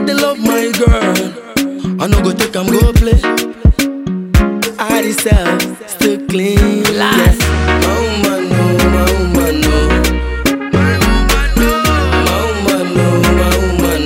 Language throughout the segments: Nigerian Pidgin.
they love my girl. I no go take am go play. I myself still clean. Last. Yeah. My woman, no, my woman, no. My woman, no. My woman, no, my woman,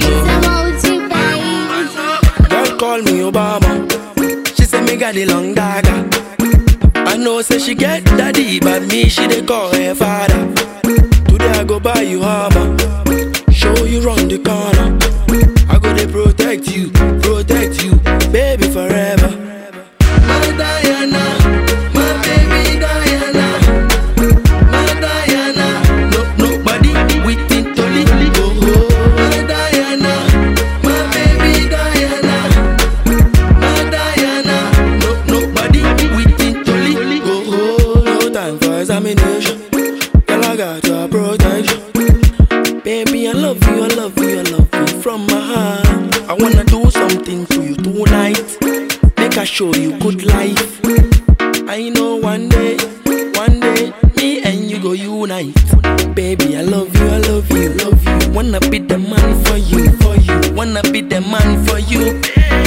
no. Girl call me Obama. She say me got the long dagger. I know say she get daddy, but me she dey call her father. Today I go buy you armor, show you round the corner. I go dey protect you, protect you, baby forever. My Diana, my baby Diana, my Diana. No nobody within Toli go. My Diana, my baby Diana. My Diana, no nobody within Toli go. No time for examination. Girl, I got your protection. Baby, I love you, I love you, I love you from my heart. I wanna do something to you tonight. Make I show you good life. I know one day, one day, me and you go unite. Baby, I love you, I love you, love you. Wanna be the man for you, for you. Wanna be the man for you.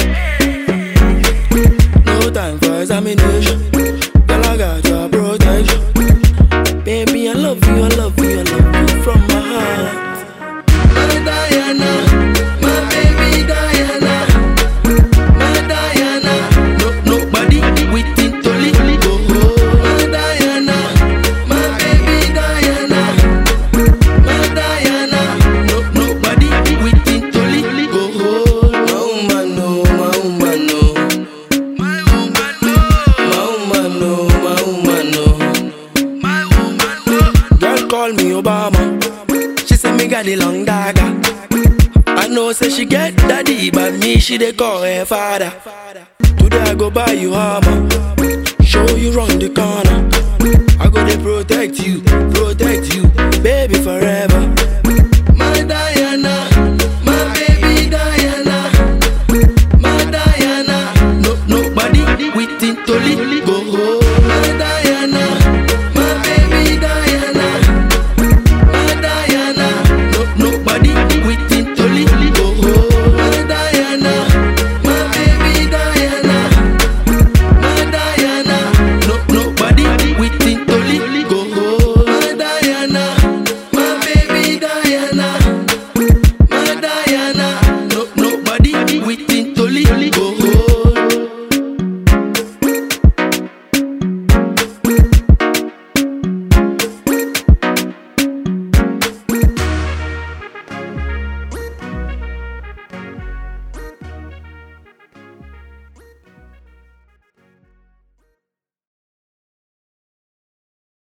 No time for examination. Girl, I got your protection. Baby, I love you, I love you, I love you from my heart. My Diana, my baby Diana, my Diana. No nobody within Toli go. My Diana, my baby Diana, my Diana. No nobody within Toli go. My woman, no, my woman, no. My woman, no. My woman, no, my woman, no. My woman, no. Girl call me Obama. She say me got the long dagger. I know say she get daddy, but me she dey call her father. Today I go buy you armor, show you round the corner. I go dey protect you, protect you, baby forever.